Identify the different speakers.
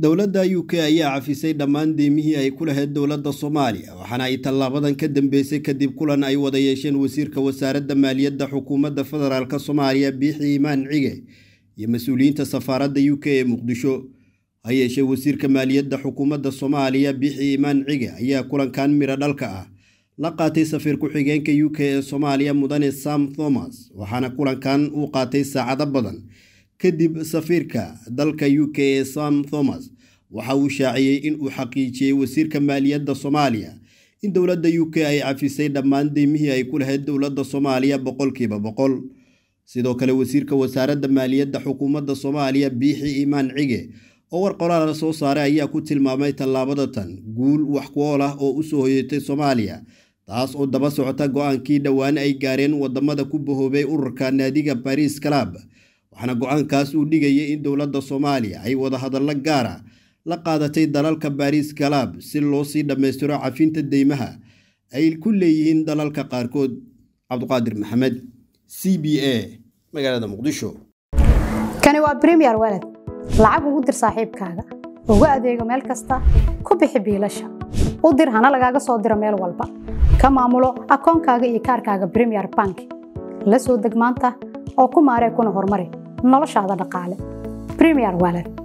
Speaker 1: dowladda u k ayaa cafisay dhammaan deemihii ay ku lahayd dowladda soomaaliya waxaana ay tallaabadan ka dambeysay kadib kulan ay wada yeesheen wasiirka wasaaradda maaliyadda xukuumadda federaalk soomaaliya biixi imaan cige iyo mas-uuliyiinta safaaradda u k ee muqdisho ha yeeshee wasiirka maaliyadda xukuumadda soomaaliya biixi imaan cige ayaa kulankan midho dhalka ah la qaatay safiir ku-xigeenka u k ee soomaaliya mudane sam thomas waxaana kulankan uu qaatay saacado badan kadib safiirka dalka u k ee sam thomas waxa uu shaaciyey in uu xaqiijiyey wasiirka maaliyadda soomaaliya in dowladda u k ay cafisay dhammaan deymihii ay ku lahayd dowladda soomaaliya boqolkiiba boqol sidoo kale wasiirka wasaaradda maaliyadda xukuumadda soomaaliya biixi imaan cige oo war qoraal soo saaray ayaa ku tilmaamay tallaabada tan guul wax ku ool ah oo u soo hoyatay soomaaliya taas oo daba socota go-aankii dhowaan ay gaareen wadamada ku bahoobay ururka naadiga baris calab waxaana go-aankaas uu dhigayay in dowladda soomaaliya ay wadahadallo gaara la qaadatay dalalka baris calab si loo sii dhammaystiro cafinta deymaha ay ku leeyihiin dalalka qaarkood cabduqaadir maxamed c b a magaalada muqdisho
Speaker 2: kani waa bremiyer waled lacag ugu dir saaxiibkaaga ugu adeego meel kasta ku bixi biilasha u dir hana lagaaga soo diro meel walba ka maamulo akoonkaaga iyo kaarkaaga bremiyer bank la soo deg maanta oo ku maaree kuna horumari noloshaada dhaqaale bremiyer waled